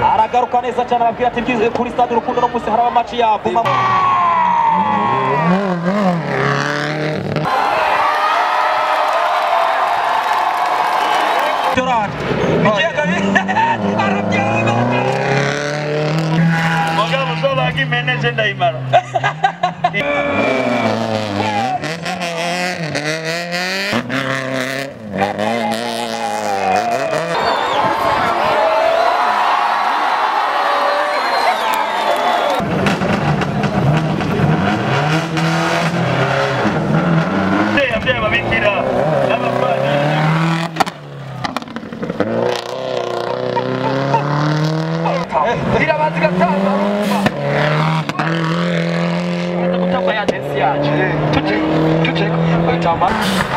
avuga neza cyane arabwira ati mbyize kuri stade urukundo no munsi haraba match ya Buma Dorado. Ikiyaga arabyaga. Mugabo usobanura ko imeneje ndayimara yabyaye ababikira n'abapadiri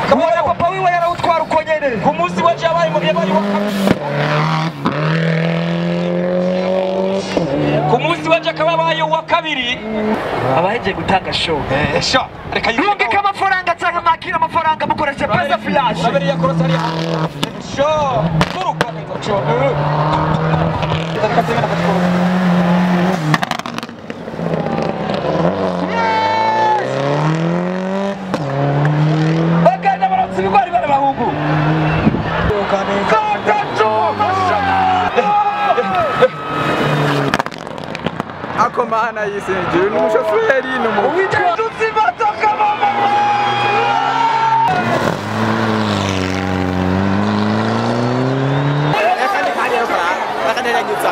Kabona papa wiwe yarawutwara uko nyene. Ku munsi wa cyabaye mu gihe bari wa Ku munsi wa cyakabaye wa kabiri abahegiye gutanga show esha reka mwungike amafaranga cyangwa mwakira amafaranga mukoreshe pesa flash Urabere ya korosari ya. Esha kuruka cyo. bagenda baratsa ibigori bari bahungu akomana yisingiye n'umushoferi n'umuntu reka ndikane rukora reka nderanyutsa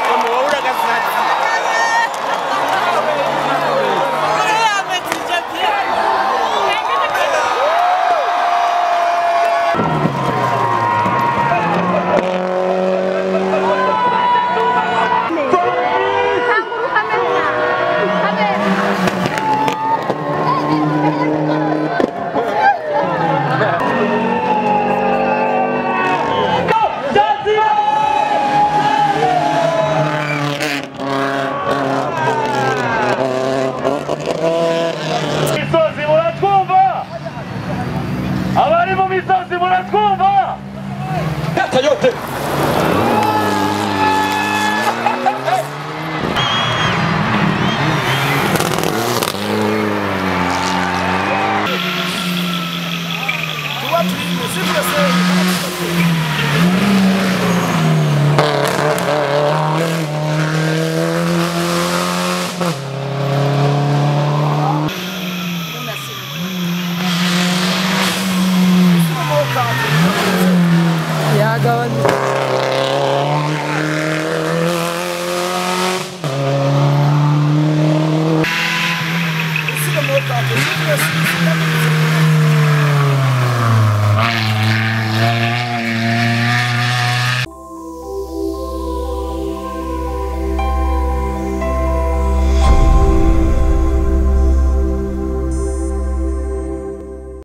umuntu waburaga zati